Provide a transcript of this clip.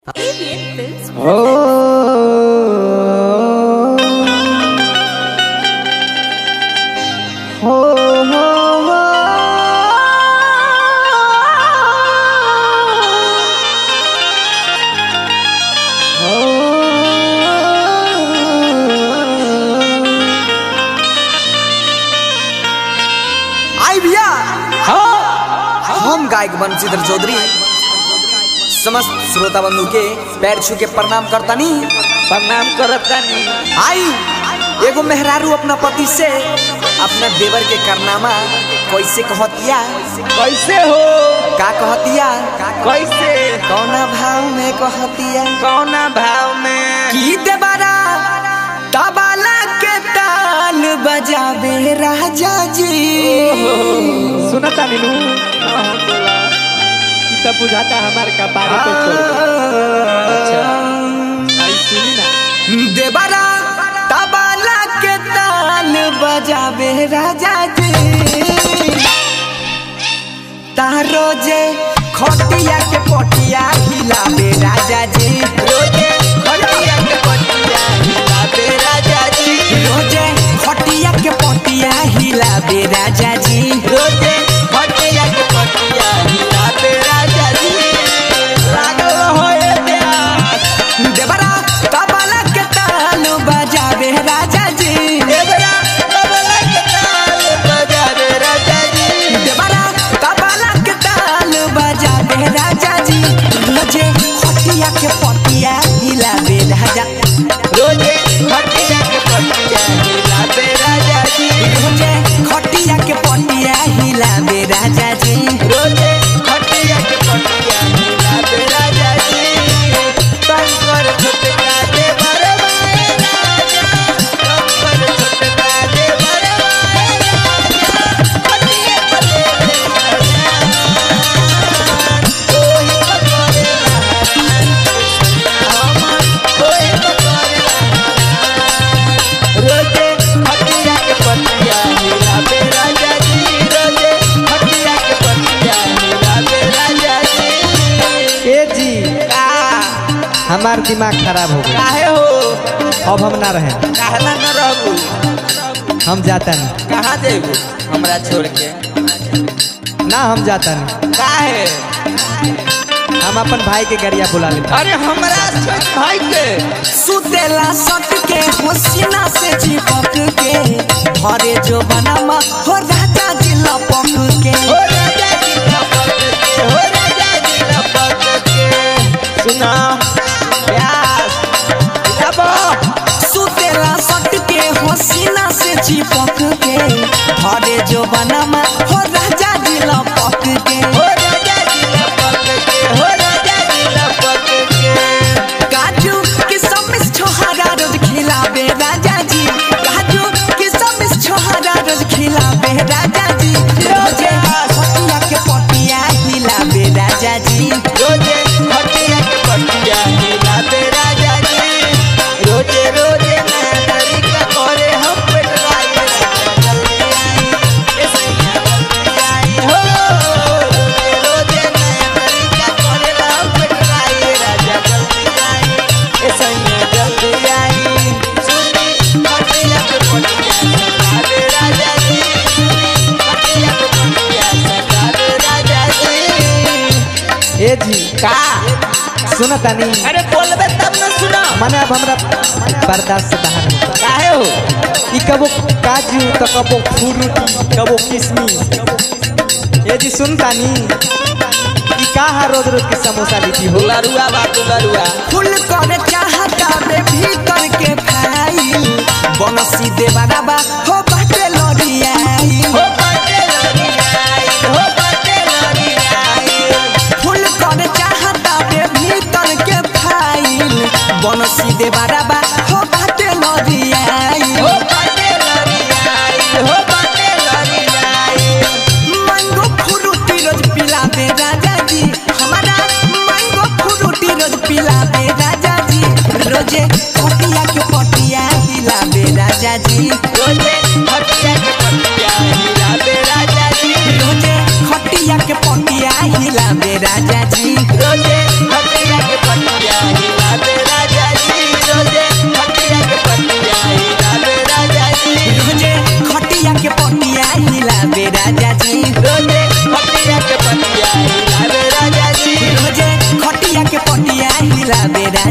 Alien Films आई भैया हम गायक बंशीधर चौधरी समस्त श्रोता बंधु के पैर छू के प्रणाम करतानी प्रणाम करत तानी आई एगो मेहरारू अपना पति से अपना देवर के करनामा कैसे कहतिया कैसे हो का कहतिया कैसे कौना भाव में कहतिया कौना भाव में की देवरा तबला के ताल बजावे राजा जी सुना तानी नु हाँ, हाँ, बोला कि तब बुझाता हमार कपारे पे छोड़ दे। अच्छा आई सुनी ना देवरा तबला के ताल बजावे राजा जी तारो जे खटिया के पटिया हिलावे राजा जी रोजे खटिया के पटिया हिलावे राजा जी रोजे खटिया के पटिया हिलावे राजा जी रोजे खटिया के पटिया हिलावे राजा जी लागल होए प्यास देवरा तबला के ताल बजावे राजा जी देवरा तबला के ताल बजावे राजा जी देवरा तबला के ताल बजावे राजा जी रोजे खटिया के पटिया हिलावे राजा रोजे खटिया के पटिया हिलावे राजा जी रोजे खटिया के पटिया हिलावे राजा जी रोजे खटिया के पटिया हिलावे राजा जी कंकर छुटका दे बरवाए राजा कंकर छुटका दे बरवाए राजा खटिया पर दे कोई पकड़े हमर कोई पकड़े रोजे खटिया के पटिया हिलावे राजा जी रोजे खटिया के पटिया हिलावे राजा जी ए जी का हमार दिमाग खराब हो गया काहे हो अब हम ना रहे कहला न रहू हम जाता नहीं कहाँ देबू हमरा छोड़ के ना हम जाता नहीं काहे हम अपन भाई के गरिया बुला लेता अरे हमरा छोड़ भाई के सुतेला सट के होसिना से चिपक के भरे जो बनमा हो राजा जी लपक के हो राजा जी लपक के हो राजा जी लपक के सुना प्यास लब सुतेला सट के होसिना से चिपक के भरे जो बनमा हो राजा जी लपक के हो राजा जी लपक के हो राजा जी लपक के काजू किसमिस छोहारा रोज खिलावे राजा जी काजू किसमिस छोहारा रोज खिलावे राजा जी रोजे खटिया के पटिया हिलावे राजा जी रोजे खटिया के पटिया हिलावे राजा जी रोजे रोजे नया तरीका करे हम पेटवाई राजा जल्दी आई ए सैया जल्दी आई हो रोजे रोजे नया तरीका करे हम पेटवाई राजा जल्दी आई ए सैया जल्दी आई सुनी खटिया के पटिया सतावे राजा जी सुनी खटिया के पटिया सतावे राजा जी ए जी का सुना तानी अरे बोलबे तब न सुना माने अब हमरा बर्दाश्त से बाहर नहीं होता। काहे हो ई कबो काजू तो कबो फ्रूटी कबो किशमिश ए जी सुन तानी ई का है रोज रोज के समोसा लीची हो दुलरुआ बा दुलरुआ फुल करे चाहता बे भीतर के भाई बनसी देवाना बा हो बाटे लड़ियाई हो बाटे लड़ियाई हो बाटे लड़ियाई फुल करे चाहता बे भीतर के भाई बनसी देवाना बा हो बाटे लड़ियाई हो बाटे लड़ियाई हो बाटे लड़ियाई मैंगो फ्रूटी रोज पिलावे राजा जी हमारा मैंगो फ्रूटी रोज पिलावे राजा जी रोजे खटिया के पटिया हिलावे राजा जी रोजे खटिया के पटिया हिलावे राजा जी रोजे खटिया के पटिया हिलावे राजा जी रोजे खटिया के पटिया हिलाबे